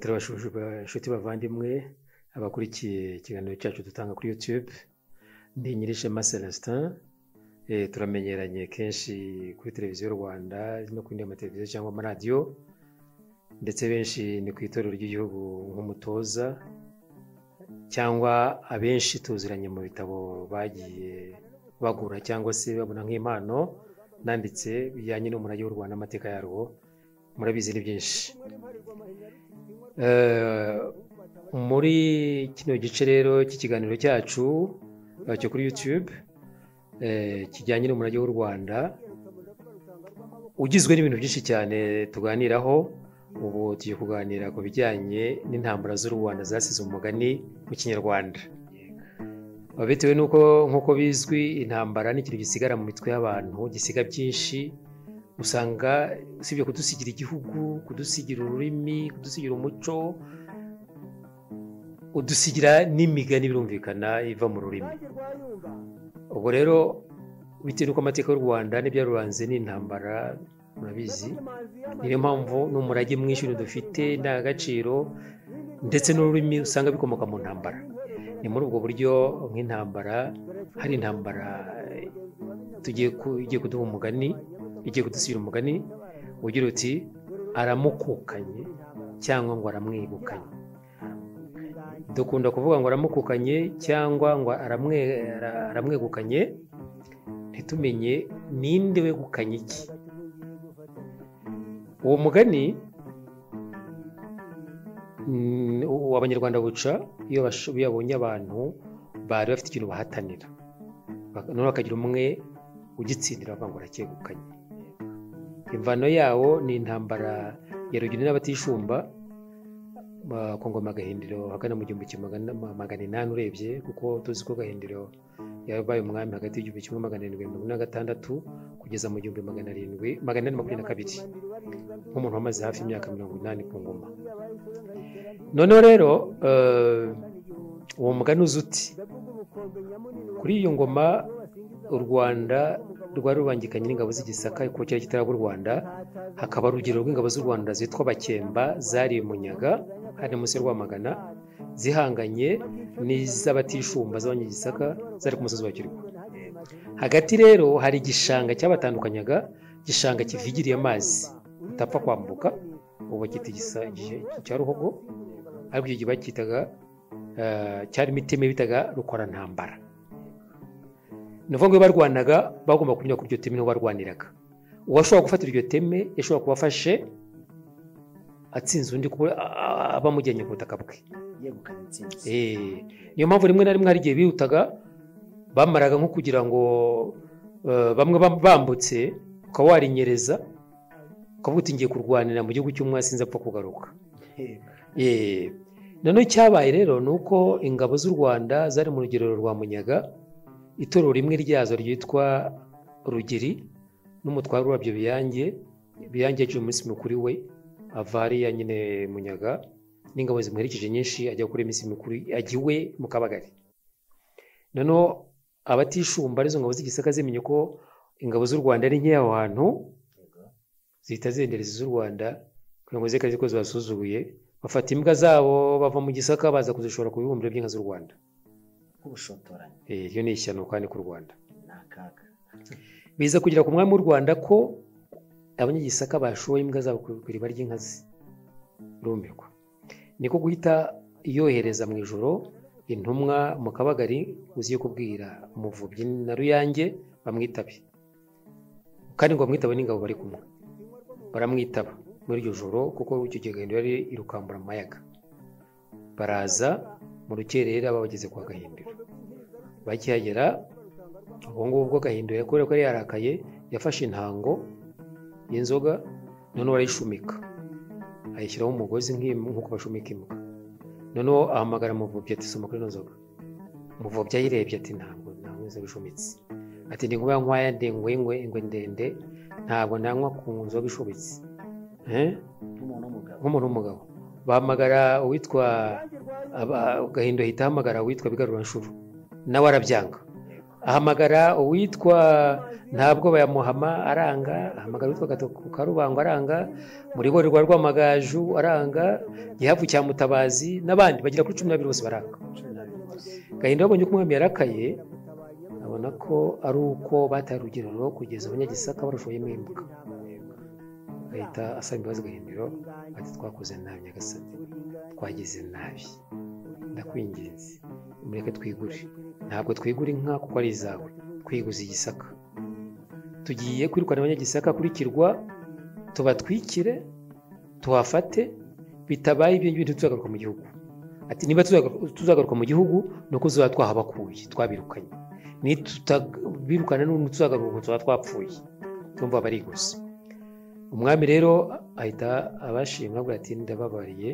turabashuje inshuti bavandimwe abakurikiye ikiganiro cyacu dutanga kuri yutube ni nyirishema celestin turamenyeranye kenshi kuri televiziyo rwanda no ku yindi mateleviziyo cyangwa amaradiyo ndetse benshi ni ku itorero ry'igihugu nk'umutoza cyangwa abenshi tuziranye mu bitabo bagiye bagura cyangwa se babona nk'impano nanditse bijyanye n'umurage w'u Rwanda amateka yarwo murabizi ni byinshi muri kino gice rero cy'ikiganiro cyacu cyo kuri yutube kijyanye n'umurage w'u Rwanda ugizwe n'ibintu byinshi cyane tuganiraho ubu tugiye kuganira ku bijyanye n'intambara z'u Rwanda zasize umugani mu kinyarwanda bitewe n'uko nk'uko bizwi intambara ni ikintu gisigara mu mitwe y'abantu gisiga byinshi usanga usibye kudusigira igihugu kudusigira ururimi kudusigira umuco udusigira n'imigani birumvikana iva mu rurimi ubwo rero bitewe n'uko amateka y'u rwanda n'ibyaruranze n'intambara murabizi niyo mpamvu n'umurage mwinshi dufite indangagaciro ndetse n'ururimi usanga bikomoka mu ntambara ni muri ubwo buryo nk'intambara hari intambara tugiye kuduha umugani igiye kudusigira umugani ugira uti aramukukanye cyangwa ngo aramwegukanye dukunda kuvuga ngo aramukukanye cyangwa ngo aramwegukanye ntitumenye ninde wegukanye iki uwo mugani abanyarwanda buca iyo babonye abantu bari bafite ikintu bahatanira noneho bakagira umwe ugitsindira bavuga ngo aracyegukanye imvano yawo ni intambara ya rugina n'abatishumba ku ngoma gahindiro hagana mu gihumbi kimwe magana inani urebye kuko tuzi ko gahindiro yabaye umwami hagati y'igihumbi kimwe magana arindwi mirongo ine na gatandatu kugeza mu gihumbi magana arindwi magana ane makumyabiri na kabiri nk'umuntu wamaze hafi imyaka mirongo inani ku ngoma noneho rero uwo mugani uzi uti kuri iyo ngoma u rwanda rwari rubangikanye n'ingabo z'igisaka ku cyari kitaraba u rwanda hakaba urugero rw'ingabo z'u rwanda zitwa bakemba zariye munyaga hari munsi ya rwamagana zihanganye n'iz'abatishumba z'abanyagisaka zari ku musozi wa kirwa hagati rero hari igishanga cyabatandukanyaga igishanga kivigiriye amazi utapfa kwambuka ubu bakita cya ruhogo ariko icyo gihe bakitaga cyarimo iteme bitaga rukorantambara ni ukuvuga ngo barwanaga bagomba kunyura kuri iryo teme niho barwaniraga uwashobora gufatira iryo teme yashobora kuba afashe atsinze undi abamujyanye ku butaka bwe niyo mpamvu rimwe na rimwe hari igihe bihutaga bamaraga nko kugira ngo bamwe bambutse ukaba warinyereza ukavuga uti ngiye kurwanira mu gihugu cy'umwasi sinzi apfa kugaruka noneho icyabaye rero ni uko ingabo z'u rwanda zari mu rugerero rwa munyaga itorero rimwe ryazo ryitwa rugeri n'umutwaro wabyo biyange biyange yaciye umunsi mukuru we ava hariya nyine munyaga n'ingabo zimuherekeje nyinshi ajya gukora iminsi mikuru ajya iwe mu kabagari noneho abatishumba arizo ngabo z'igisaka zimenye ko ingabo z'u rwanda ari nkeya aho hantu zihita zendereza iz'u rwanda kugira ngo zikaze ko zibasuzuguye bafata imbwa zabo bava mu gisaka baza kuzishora ku bibumbiro by'inka z'u rwanda nk'ubushotoranyi iyo ni ishyano kandi k'u rwanda ni akaga biza kugira ku mwami w'u rwanda ko abanyagisaka bashoye imbwa zabo ku iriba ry'inkazi rumirwa niko guhita yohereza mu ijoro intumwa mu kabagari uziye kubwira umuvubyi na ruyange bamwitabe kandi ngo bamwitabe n'ingabo bari kumwe baramwitaba muri iryo joro kuko icyo gihe gahindiro yari irukambura amayaga baraza mu rukerera babageze kwa gahindiro bakihagera ubwo ngubwo bwo gahindiro kubera ko yari yarakaye yafashe intango y'inzoga noneho arayishumika ayishyiraho umugozi nk'uko bashumika imbwa noneho ahamagara amuvubyi ati soma kuri ino nzoga umuvubyi ayirebye ati ntabwo ntabwo inzoga ishumitse ati ndi kuba nkwaya ndengwe ingwe ingwe ndende ntabwo ntanywa ku nzoga ishubitse nk'umuntu w'umugabo bahamagara uwitwa gahindo ahita ahamagara uwitwa bigarura nshuro nawe arabyanga ahamagara uwitwa ntabwo bayamuhama aranga ahamagara uwitwa karubangwa aranga muriborerwa rwamagaju aranga gihavu cya mutabazi n'abandi bagera kuri cumi n'abiri bose baranga gahinda babonye ko umwami yarakaye abona ko ari uko bataye urugerero kugeza abanyagisaka barushoboye mwimuka agahita asaba imbabazi gahindiro ati twakoze nabi nyagasani twagize nabi ndakwinginze mureke twigure ntabwo twigura inka kuko ari izawe twiguze igisaka tugiye kwirukana abanyagisaka kurikirwa tubatwikire tuhafate bitabaye ibyo ngibyo ntituzagaruka mu gihugu ati niba tuzagaruka mu gihugu ni uko tuzaba twahabakuye twabirukanye nitutabirukana n'undi tuzagaruka uko tuba twapfuye tumva bariguse umwami rero ahita abashima avuga ati ndababariye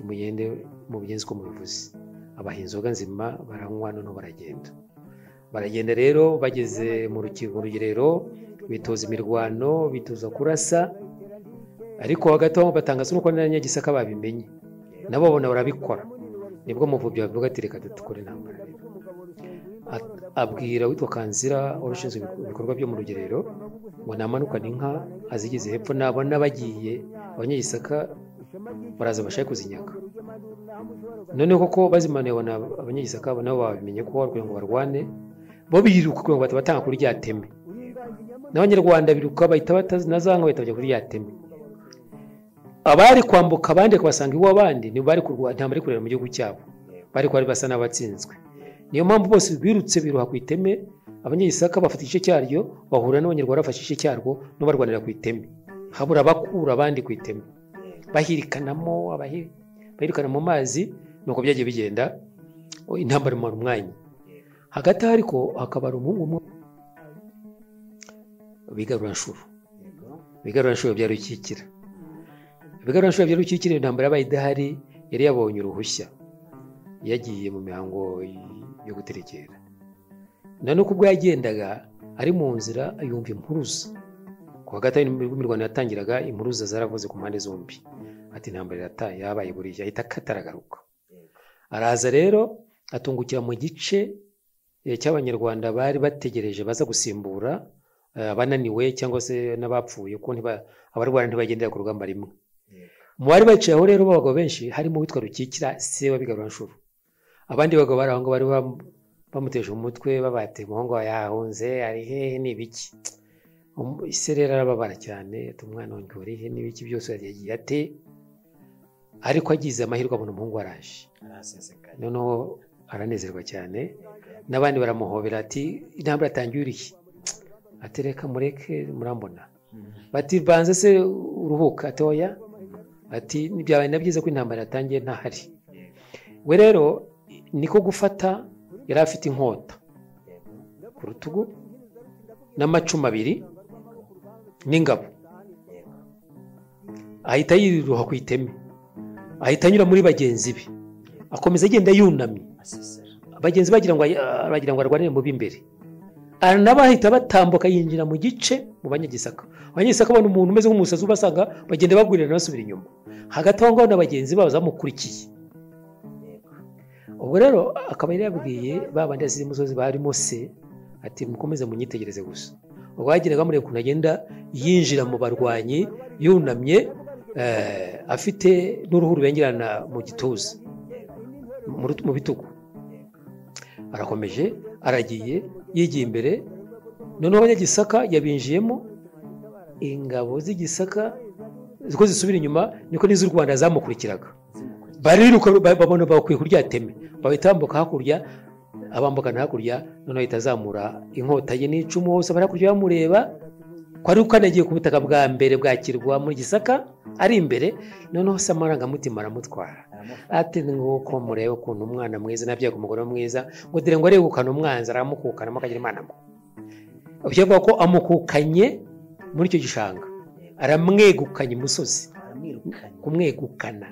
mugende mu bigenzi uko mubivuze abaha inzoga nzima baranywa noneho baragenda baragenda rero bageze mu rugerero bitoza imirwano bitoza kurasa ariko hagati aho batangaza nuko n'abanyagisaka babimenye nabo babona barabikora nibwo muvubyi bavuga ati reka dukore intambara abwira witwa kanzira warushinzwe ibikorwa byo mu rugerero ngo namanukane inka azigeze hepfo nabona bagiye abanyagisaka baraza bashaka kuzinyaga noneho koko bazimanuye abona abanyagisaka nabo babimenye ko kugira ngo barwane bo biruka kugira ngo batanga kuri rya teme n'abanyarwanda biruka bahita batazanga bahita bajya kuri rya teme abari kwambuka abandi bakabasanga iw'abandi nibo bari kurwana ntabwo bari kureba mu gihugu cyabo bari kuba basa n'abatsinzwe niyo mpamvu bose birutse biruha ku iteme abanyagisaka bafata igice cyaryo bahura n'abanyarwanda bafashe igice cyarwo n'abarwanira ku iteme habura abakura abandi ku iteme bahirikanamo bahirikana mu mazi nuko byagiye bigenda intambara imara umwanya hagati aho ariko hakabara umuhungu umwe bigaruranshuro bigaruranshuro bya rukikira bigaruranshuro bya rukikira intambara yabaye idahari yari yabonye uruhushya yagiye mu mihango yo guterekera none uko ubwo yagendaga ari mu nzira yumva impuruza ku wa gatanu mu rwanda yatangiraga impuruza zaravuze ku mpande zombi ati intambara irataye yabaye buriya ahita akataragaruka araza rero atungukira mu gice cy'abanyarwanda bari bategereje baza gusimbura abananiwe cyangwa se n'abapfuye kuko abarwara ntibagendera ku rugamba rimwe mu bari baciye aho rero b'abagabo benshi harimo uwitwa rukikira se wabigarura abandi bagabo bari aho ngaho bari bamuteje umutwe babate umuhungu yahunze ari hehe ni ibiki ese rero arababara cyane umwana wongera urihe n'ibiki byose yagiye ate ariko agize amahirwe abona umuhungu waraje noneho aranezerwa cyane n'abandi baramuhobera ati intambara atangiye urihe atereka mureke murambona bati banze se uruhuka atoya ati byabaye na byiza ko intambara yatangiye ntahari we rero niko gufata yari afite inkota ku rutugu n'amacumu abiri n'ingabo ahita yiruha ku iteme ahita anyura muri bagenzi be akomeza agenda yunamye bagenzi bagira ngo bagira ngo arwanire mu b'imbere nabo bahita batambuka yinjira mu gice mu banyagisaka abanyagisaka babona umuntu umeze nk'umusazi ubasanga bagenda bagwirana basubira inyuma hagati aho ngaho na bagenzi babo zamukurikiye ubwo rero akaba yari yabwiye ba bandi basize umusozi barimo se ati mukomeze munyitegereze gusa ubwo bageraga mureba ukuntu agenda yinjira mu barwanyi yunamye afite n'uruhu rubengerana mu gituza mu bitugu arakomeje aragiye yigiye imbere noneho abanyagisaka yabinjiyemo ingabo z'igisaka ziko zisubira inyuma niko n'iz'u rwanda zamukurikiraga bariruka babona bakwiye kuryateme babitambuka hakurya abambukana hakurya noneho ahita azamura inkota ye n'icumu hose abari hakurya bamureba ko ari uko anagiye ku butaka bwa mbere bwakirwa muri gisaka ari imbere noneho se amarangamutima aramutwara ati nguko murebe ukuntu umwana mwiza nabyaga umugore mwiza ngo dore ngo aregukane umwanzi aramukukanamo akagira imana mo byavuga ko amukukanye muri icyo gishanga aramwegukanye imusozi kumwegukana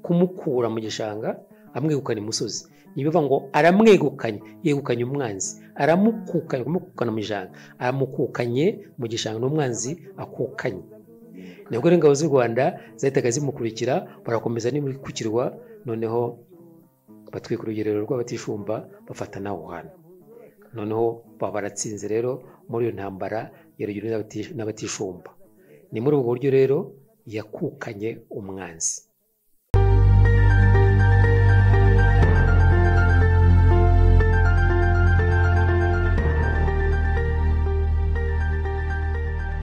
kumukura mu gishanga amwegukana imusozi ibivuga ngo aramwegukanye yegukanye umwanzi aramukukanye kumukukana mu gishanga aramukukanye mu gishanga n'umwanzi akukanye nibwo rero ingabo z'u rwanda zahitaga zimukurikira barakomeza n'imikukirwa noneho batwika urugerero rw'abatishumba bafata nawe hantu noneho baba baratsinze rero muri iyo ntambara yarugiwe n'abati- n'abatishumba ni muri ubwo buryo rero yakukanye umwanzi